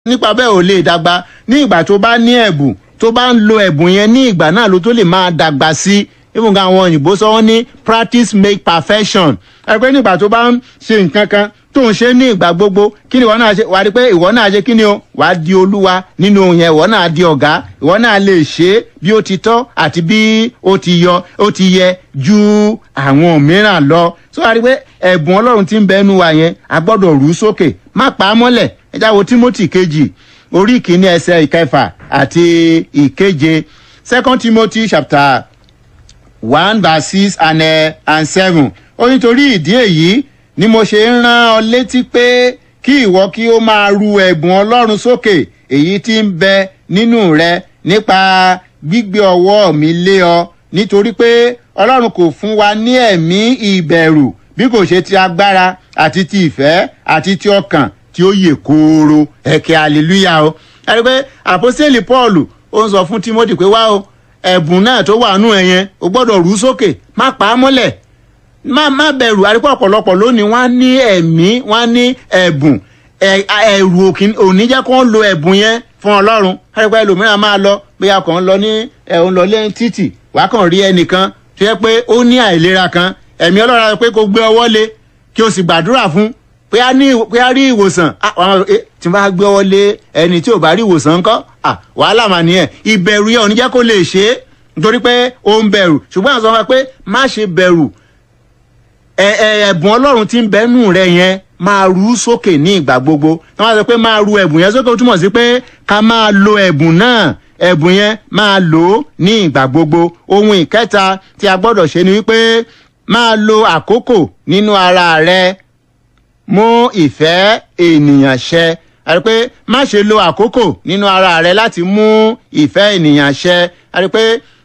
nípa bẹ́ẹ̀ ò lè dàgbà ní ìgbà tó bá ní ẹ̀bùn tó bá ń lo ẹ̀bùn yẹn ní ìgbà náà ló tó lè máa dàgbà sí even gan àwọn òyìnbó sọ wọ́n ní practice make perfection ẹgbẹ́ nígbà tó bá ń ṣe nǹkan kan tó ń ṣe ní ìgbà gbogbo kí ni ìwọ náà ṣe wà á rí pé ìwọ náà ṣe kí ni o wà á di olúwa nínú yẹn ìwọ náà di ọ̀gá ìwọ náà lè ṣe é bí ó ti tọ́ àti bí ó ti yọ ó ti yẹ ju àwọn mìíràn lọ so wà á rí pé ẹ̀bùn ọlọ́run ti ń bẹnu wa yẹn a gbọ́dọ̀ rú sókè má pa á mọ́lẹ̀ ẹ jáwọ́ timothy kejì orí kìíní ẹsẹ̀ ìkẹfà àti ìkeje second timothy chapter one verse six and, uh, and seven ó nítorí ìdí èyí ni mo ṣe ń rán ọ létí pé kí ìwọ kí ó máa ru ẹ̀bùn ọlọ́run sókè èyí tí ń bẹ nínú rẹ nípa gbígbé ọwọ́ mi lé ọ nítorí pé ọlọ́run kò fún wa ní ẹ̀mí ìbẹ̀rù bí kò ṣe ti agbára àti ti ìfẹ́ àti ti ọkàn tí ó yè kooro ẹ̀kẹ́ hallelujah o ẹni pé àpọ́sẹ̀lì paul ó ń sọ fún timothy pé wá o ẹ̀bùn náà tó wà nù ẹ̀ yẹn o gbọ́dọ̀ rú sókè má pa á mọ́lẹ̀ má má bẹ̀rù àríkọ́ ọ̀pọ̀lọpọ̀ lónìí wọ́n á ní ẹ̀mí wọ́n á ní ẹ̀bùn ẹ̀rù òní jẹ́ kó ń lo ẹ̀bùn yẹn fún ọlọ́run àríkọ́ ẹlòmíràn máa lọ bóyá kàn ń lọ ní ẹ̀hún lọ lẹ́yìn títì wàá kàn rí ẹnìkan tó yẹ pé ó ní àìlera kan ẹ̀mí ọlọ́run á pé kó gbé ọwọ́ lé kí o sì gbàdúrà fún pé a ní pé a rí ìwòsàn àwọn tí wọ́n bá gbé ọwọ́ lé ẹni tí ò bá rí ìwòsàn ńkọ́ wàhálà mà nìyẹn ìbẹ̀rù yẹn ò ní jẹ́ kó lè ṣe é nítorí pé ó ń bẹ̀rù ṣùgbọ́n àwọn sọ wọn pé má ṣe bẹ̀rù ẹ̀bùn ọlọ́run tí ń bẹ́nu rẹ yẹn máa rú sókè ní ìgbà gbogbo tí wọ́n sọ pé máa ru ẹ̀bùn yẹn sókè ó túmọ̀ sí pé ká máa lo ẹ̀bùn náà ẹ̀bùn yẹn máa lò ó ní ìgbà gbogbo ohun ìkẹta tí a gbọ́dọ̀ ṣe ni wípé máa lo àkókò nínú ara rẹ mú ìfẹ́ ènìyàn ṣẹ àti pé má ṣe lo àkókò nínú ara rẹ láti mú ìfẹ́ ènìyàn ṣẹ àti pé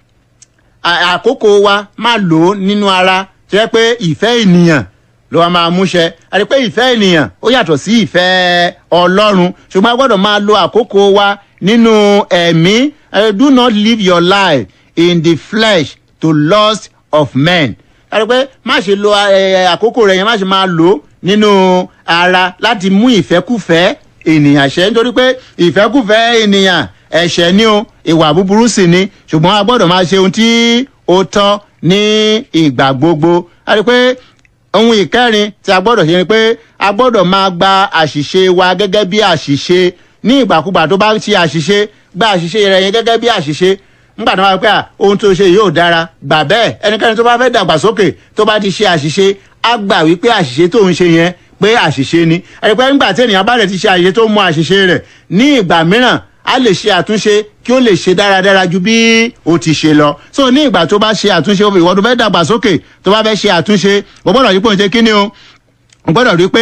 àkókò wa má lò ó nínú ara tó yẹ pé ìfẹ́ ènìyàn ló wa máa múṣẹ àti pé ìfẹ́ ènìyàn ó yàtọ̀ sí ìfẹ́ ọlọ́run ṣùgbọ́n a gbọ́dọ̀ máa lo àkókò wa nínú ẹ̀mí do not live your life in the flesh to lust of men àti pé má ṣe lo àkókò rẹ yẹn má ṣe máa lò ó nínú ara láti mú ìfẹ́kùfẹ́ ènìyàn ṣẹ nítorí pé ìfẹ́kùfẹ́ ènìyàn ẹ̀ṣẹ̀ ni o ìwà búburú sì ni ṣùgbọ́n a gbọ́dọ̀ máa ṣe ohun tí ó tọ́ ní ìgbà gbogbo a rí i pé ohun ìkẹrin tí a gbọ́dọ̀ ṣe ni pé a gbọ́dọ̀ máa gba àṣìṣe wa gẹ́gẹ́ bí àṣìṣe ní ìgbàkúgbà tó bá ṣe àṣìṣe gba àṣìṣe rẹ yẹn gẹ́gẹ́ bí àṣìṣe nígbà tó bá wá pé ohun tó ṣe yóò dára gbà bẹ́ẹ̀ ẹnikẹ́ni tó bá fẹ́ dàgbàsókè tó bá ti ṣe àṣìṣe á gbà wípé àṣìṣe tó ń ṣe yẹn pé àṣìṣe ni ẹ̀rẹ́pẹ́ nígbà tí ènìyàn bá rẹ̀ ti ṣe àṣìṣe tó mọ àṣìṣe rẹ̀ ní ìgbà mìíràn a lè ṣe àtúnṣe kí ó lè ṣe dáradára ju bí ó ti ṣe lọ so ní ìgbà tó bá ṣe àtúnṣe ìwọ tó fẹ́ dàgbàsókè tó bá fẹ́ ṣe àtúnṣe o gbọ́dọ̀ rí pé òun ṣe kí ni o o gbọ́dọ̀ rí pé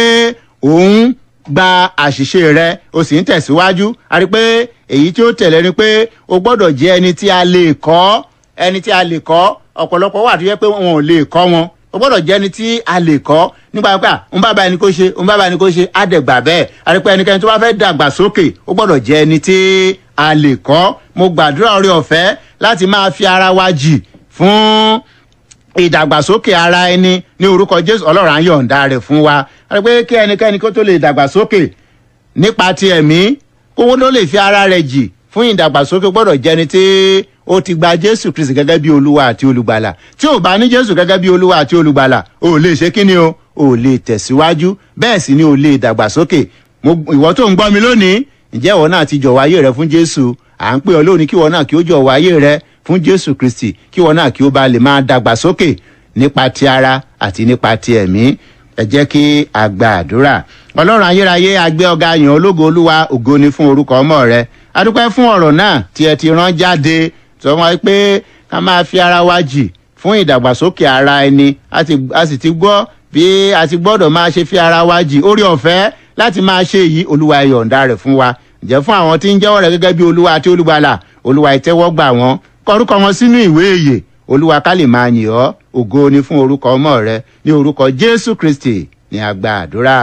òun gba àṣìṣe rẹ o sì ń tẹ̀síwájú a rí pé èyí tí ó tẹ̀lé ni pé o gbọ́dọ̀ jẹ́ ẹni tí a lè kọ́ ẹni tí a lè kọ́ ọ̀pọ̀lọpọ̀ wà tó yẹ pé wọn ò lè kọ́ wọn o gbọ́dọ̀ jẹ́ ẹni tí a lè kọ́ nípa pé ń bá báyìí ni kò ṣe ń bá báyìí ni kò ṣe á dẹ̀ gbà bẹ́ẹ̀ a rí pé ẹnikẹ́ni tó bá fẹ́ dàgbà sókè o gbọ́dọ̀ jẹ́ ẹni tí a lè kọ́ mo gbàdúrà orí ọ̀fẹ́ láti máa fi ara wa jì fún ìdàgbàsókè ara ẹni ní orúkọ jésù ọlọ́run á yọ̀ǹda rẹ̀ fún wa a rí pé kí ẹnikẹ́ni kó tó lè dàgbàsókè nípa ti ẹ̀mí kówó ló lè fi ara rẹ̀ jì fún ìdàgbàsókè gbọ́dọ̀ jẹni tí ó ti gba jésù kristi gẹ́gẹ́ bí olúwa àti olùgbàlà tí ò bá ní jésù gẹ́gẹ́ bí olúwa àti olùgbàlà ò lè ṣe kí ni o ò lè tẹ̀síwájú bẹ́ẹ̀ sì ni ò lè dàgbàsókè ìwọ tó ń gbọ́ mi lónìí ǹjẹ́ ìwọ náà ti jọ̀wọ́ ayé rẹ fún jésù à ń pè ọ lónìí kí ìwọ náà kí ó jọ̀wọ́ ayé rẹ fún jésù kristi kí ìwọ náà kí ó bá lè máa dàgbàsókè nípa ti ara àti nípa ti ẹ̀mí ẹ jẹ́ kí a gba àdúrà ọlọ́run ayérayé agbé ọ̀gá yàn ológo olúwa ògo ni fún orúkọ ọmọ rẹ adúpẹ́ fún ọ̀rọ̀ náà tí ẹ ti rán jáde sọ wọn pé ká máa fi ara wa jì fún ìdàgbàsókè ara ẹni a sì ti gbọ́ bí a ti gbọ́dọ̀ máa ṣe fi ara wa jì orí ọ̀fẹ́ láti máa ṣe èyí olúwa ìyọ̀ǹda rẹ̀ fún wa ǹjẹ́ fún àwọn tí ń jẹ́wọ́ rẹ̀ gẹ́gẹ́ bí olúwa àti olùgbàlà olúwa ìtẹ́wọ́gbà wọn kọrúkọ wọn sínú ìwé èyè olúwa ká lè máa yìn ọ́ ògo ni fún orúkọ ọmọ rẹ ní orúkọ jésù kristi ní àgbà àdúrà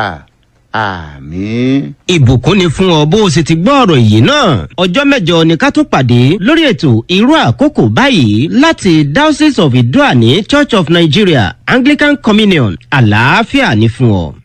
àmín. ìbùkún ni fún ọ bó o sì ti gbọ́ ọ̀rọ̀ yìí náà ọjọ́ mẹ́jọ ni ká tún pàdé lórí ètò irú àkókò báyìí láti diocese of idoani church of nigeria anglican communion àlàáfíà ni fún ọ.